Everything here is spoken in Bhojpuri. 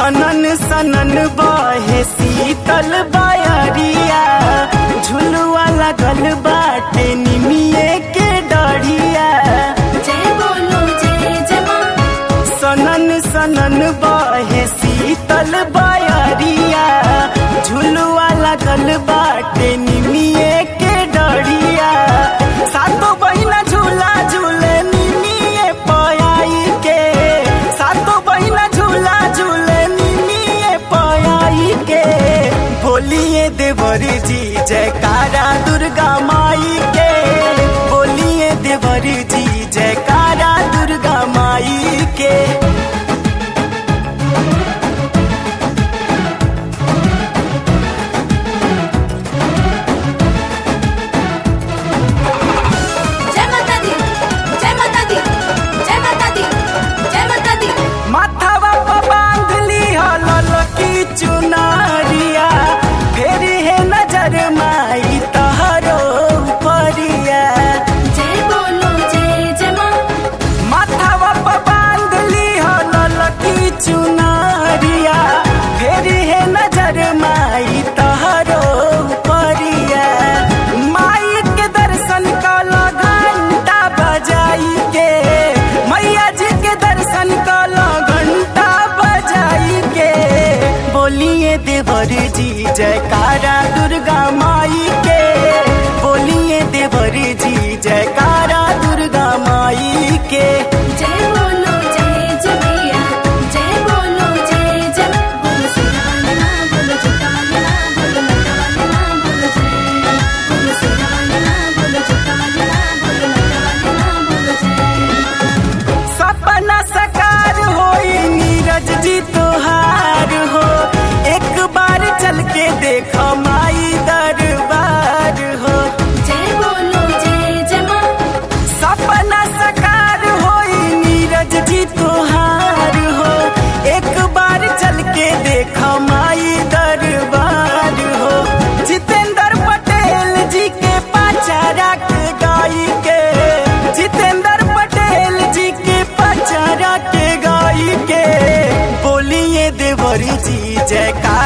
सनन सनन बहे शीतल बयरिया झुलुआ लगल बाटे निमिये के डढ़िया जय बोलो जय जय माँ सनन सनन बहे शीतल बयरिया झुलुआ लगल बाटे निमिये के डढ़िया सातो बहिना झूला झूले निमिये पयाई के सातो बहिना झूला झूले निमिये पयाई के बोलिए देवर जी जयकारा दुर्गा माई के बोलिए देवर जी जयकारा दुर्गा माई के जय माता दी जय माता दी जय माता दी जय माता दी माथावा पर बांध ली हलल की चुनारिया फेर है नजर माई तहरो परिया जय बोलो जय जय माँ माथावा पर बांध ली हलल की चुनारिया फेर है नजर माई तहरो परिया माई के दर्शन कल घंटा बजाई के मैया जी के दर्शन कल घंटा बजाई के बोलिए देवर जी जयकारा दुर्गा माई के बोलिए देवर जी जयकारा दुर्गा माई के जय बोलो जय जय मैया जय बोलो जय जय बोलो सिराना बोलो चितमना बोलो नटवना बोलो जय बोलो सिराना बोलो चितमना बोलो नटवना बोलो जय सपना सकार होई नीरज जी तोहार हो एक बार चल के देखो माई दरबार हो जय बोलो जय जय माँ सपना सकार होई नीरज जी तोहार हो एक बार चल के देखो माई दरबार हो जितेंद्र पटेल जी के पाचारा के गाई के जितेंद्र पटेल जी के पाचारा के गाई के बोलिए देवरी जी जयकार